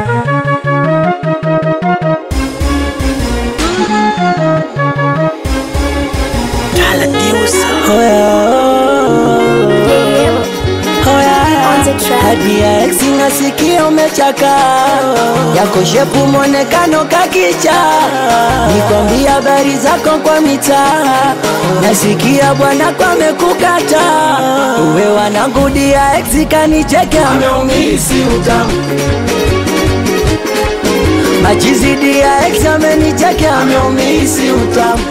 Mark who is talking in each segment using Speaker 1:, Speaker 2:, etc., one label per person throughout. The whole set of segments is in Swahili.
Speaker 1: Tabia ex nasikia umechaka yako shepu mwonekano kakicha, nikwambia habari zako kwa mitaa, nasikia bwana kwa mekukata uwe wanangu dia ex kanicheke ameumisi utamu machizi dia ex amenicheke ameumisi utamu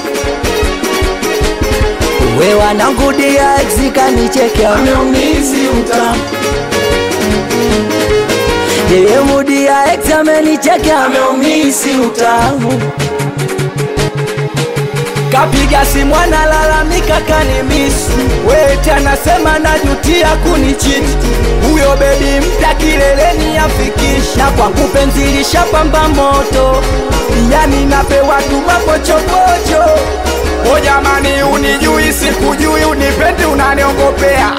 Speaker 1: uwe wanangu dia ex kanicheke ameumisi utamu yeye mudi ya ex amenicheke ameumisi utamu kapiga simu analalamika kanimisi wete anasema najutia kunichiti huyo bebi mpya kileleni afikisha kwa kupenzilisha pamba moto yani napewa tu mapochopocho o jamani unijui sikujui unipendi unaniongopea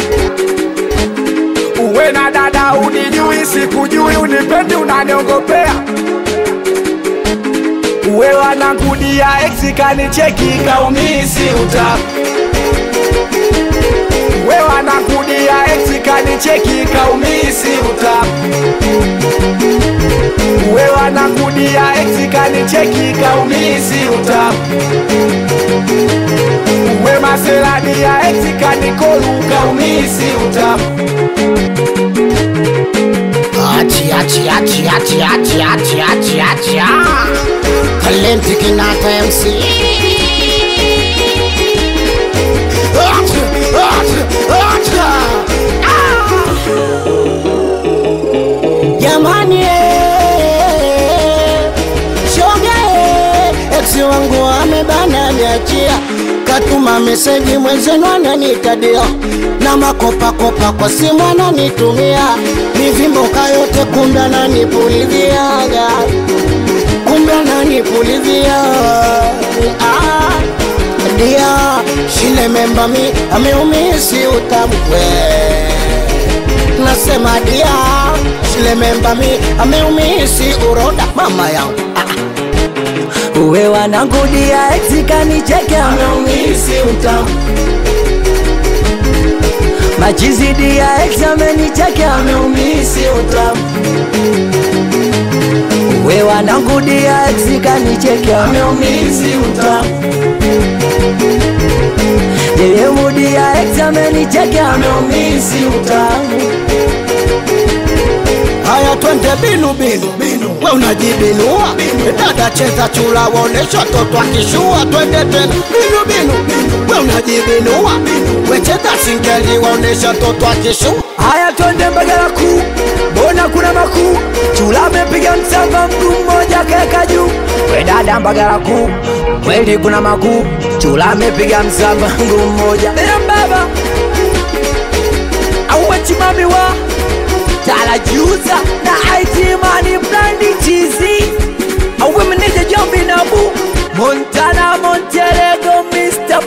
Speaker 1: uwe na dada unijui sikujui unipendi unaniongopea uwe wanangudia ex kanicheki kaumisi uta uwe wanangudia ex kanicheki kaumisi uta uwe wanangudia ex kanicheki kaumisi uta uwe maserani ya ex kanikolu kaumisi uta
Speaker 2: Achi, achi, achi, achi, achi, achi, achi, achi, ah. Talenti Kinata MC. Achi, achi, achi, ah. Jamani, eh, shoga eh, ex wangu amebana niachia, katuma meseji mwenzenu ananitadia na makopakopa kwa simu ananitumia mivimboka yote, kumbe ananipuliziaga, kumbe ananipulizia ah, dia shile memba mi ameumisi utamkwe nasema dia shile memba mi ameumisi uroda mama yangu ah,
Speaker 1: uwe wanangu dia ex kanicheke ameumisi utamu machizi dia ex amenicheke ameumisi utamu uwe wanangu dia ex kanicheke ameumisi utamu yeye mudi ya ex amenicheke ameumisi utamu
Speaker 2: Haya twende binu binu binu, we unajibinua dada, cheza chula, waonesha toto akishua. Twende tena binu binu binu, we unajibinua we cheza singeli, waonesha toto akishua.
Speaker 1: Haya twende Mbagala kuu, mbona kuna makuu? Chula amepiga msamba mguu mmoja kaeka juu. We dada Mbagala kuu, kweli kuna makuu? Chula amepiga msamba mguu mmoja. Ea baba auwe chimami wa talajuza na IT mani brandi chizi auwe meneja Jombi Nabu Montana Monterego Mr